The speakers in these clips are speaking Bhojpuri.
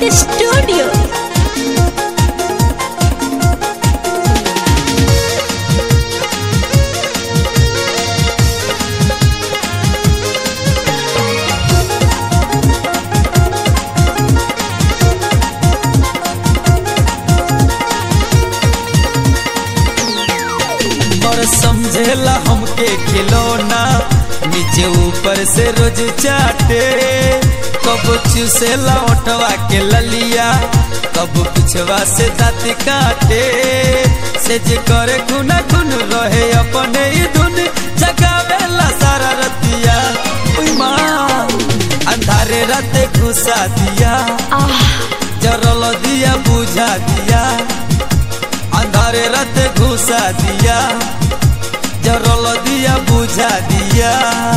रिकॉर्डिंग स्टूडियो और समझेला हमके खिलौना नीचे ऊपर से रोज चाटे कब चूसेला ओठवा के ललिया कब पिछवा से दाँत काटे से जे करे खुना खुन रहे अपने ही धुन जगावेला सारा रतिया उई माँ अंधारे राते घुसा दिया जरल दिया बुझा दिया अंधारे राते घुसा दिया जरल दिया बुझा दिया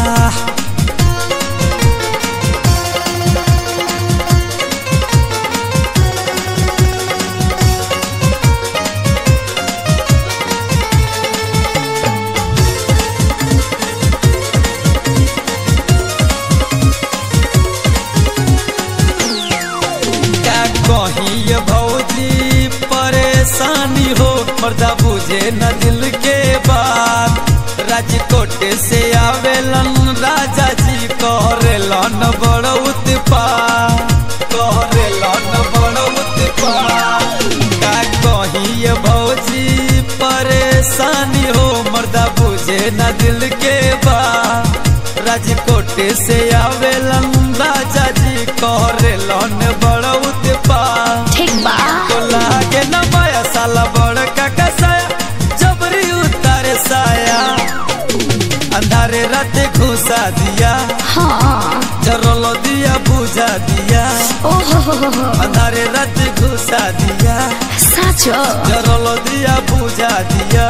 क्या कहीं ये भौजी परेशानी हो मर्दा बुझे न दिल के बात राजकोट से आवेलन राजा जी करेलन बड़ उत्पात करेलन बड़ उत्पात का कहीं ये भौजी परेशानी हो मर्दा बुझे न दिल के बात राजकोट से आवेलन राजा जी करेलन बड़ उत्पात ठीक बा तो लागे न माया साला बड़ का कसाया जबरी उतारे साया अंधारे राते घुसा दिया हाँ जरल दिया बुझा दिया ओहो अंधारे राते घुसा दिया साँचो जरल दिया बुझा दिया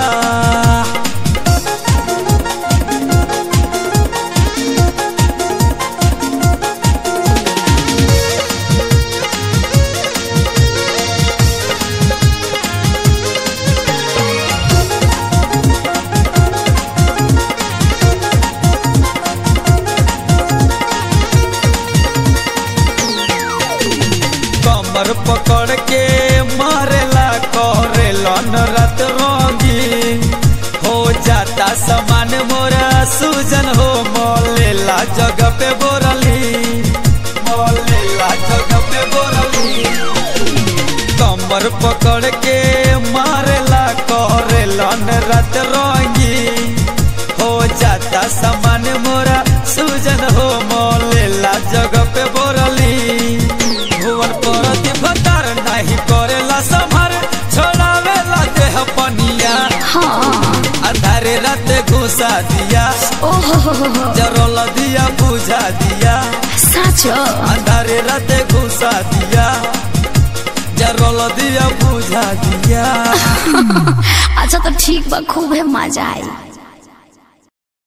कमर पकड़ के मारेला करेलन रात रंगी हो जाता समान मोरा सूजन हो मोलेला जगह पे बोरली मोलेला जगह पे बोरली कमर पकड़ के मारेला करेलन रात रंगी हो जाता समान मोरा सूजन हो मोलेला जगह पे बोरली भुवन परति भतार नाही करेला संभार छोड़ावेला देह पनिया हाँ अंधारे राते घुसा दिया ओहो जरल दिया बुझा दिया साँचो अंधारे राते घुसा दिया जरल दिया बुझा दिया अच्छा तो ठीक बा खूब है मजा आई